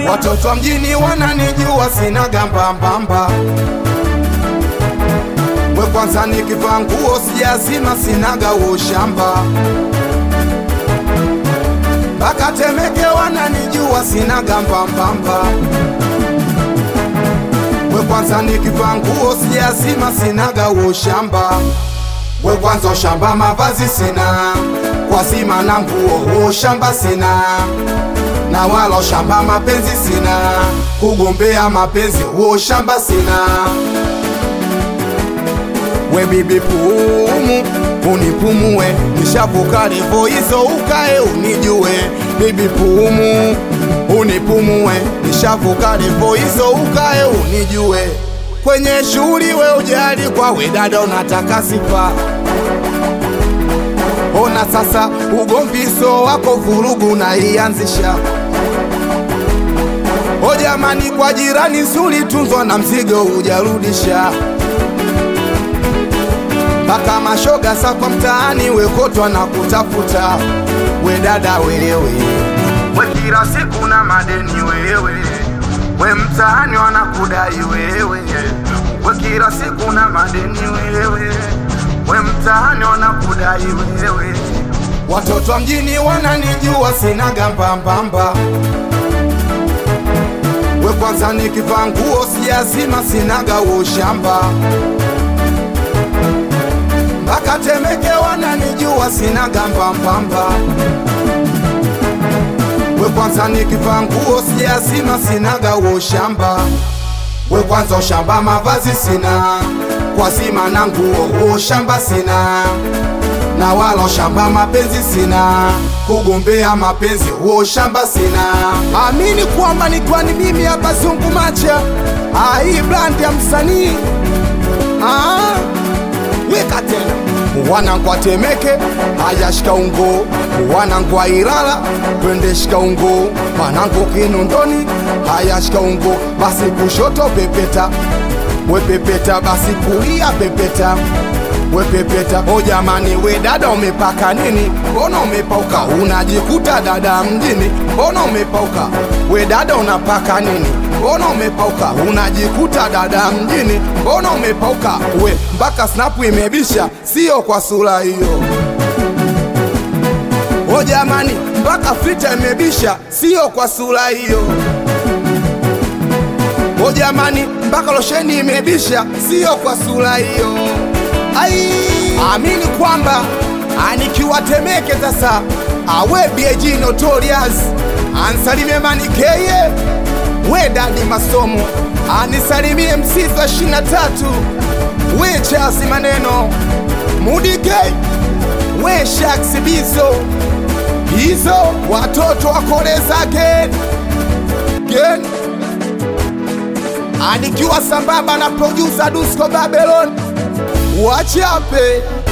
beat. Watoto wa mjini wananijua sina gambambamba, we kwanza nikivaa nguo sijazima sinaga ushamba, mpaka Temeke wananijua sina gambambamba, we kwanza nikivaa nguo sijazima sinaga ushamba, we kwanza ushamba mavazi sina, kwa zima na nguo ushamba sina na wala ushamba mapenzi sina, kugombea mapenzi huo shamba sina. We bibi pumu unipumue, nishavuka levo hizo ukae unijue. Bibi pumu unipumue, nishavuka levo hizo ukae unijue. Kwenye shughuli we ujali kwa we dada unataka sifa Ona sasa ugomviso wako vurugu na ianzisha O jamani, kwa jirani nzuri tunzwa na mzigo hujarudisha, mpaka mashoga sa kwa mtaani wekotwa na kutafuta. We dada wewe, we kila siku na madeni wewe, we mtaani wanakudai wewe, we kila siku na madeni wewe, we mtaani wanakudai wewe. Watoto wa mjini wananijua sina gambambamba we kwanza nikivaa nguo sijazima sinaga ushamba, mpaka Temeke wananijua sina gambambamba. We kwanza nikivaa nguo sijazima sinaga ushamba, we kwanza ushamba mavazi sina, kwa zima na nguo ushamba sina na wala ushamba mapenzi sina, kugombea mapenzi huo shamba sina. Amini kwamba ni kwani mimi hapa zungu macha ah, hii brand ya msanii ah, weka tena wanangu wa Temeke haya shika ungo, wanangu wa Ilala twende shika ungo, wanangu Kinondoni haya shika ungo, basi kushoto pepeta, we pepeta, basi kulia pepeta we pepeta. O jamani, we dada umepaka nini? Mbona umepauka? Unajikuta dada mjini, mbona umepauka? We dada unapaka nini? Mbona umepauka? Unajikuta dada mjini, mbona umepauka? We mpaka snapu imebisha, sio kwa sura hiyo. O jamani, mpaka filter imebisha, sio kwa sura hiyo. O jamani, mpaka losheni imebisha, sio kwa sura hiyo. Ai, amini kwamba anikiwa Temeke sasa, awe BG Notorious ansalimie manikeye we dadi masomo anisalimie msiza ishirini na tatu we chasi maneno mudige we shaksi bizo hizo watoto wakoleza gen gen anikiwa sambamba na producer Dusko Babylon wachape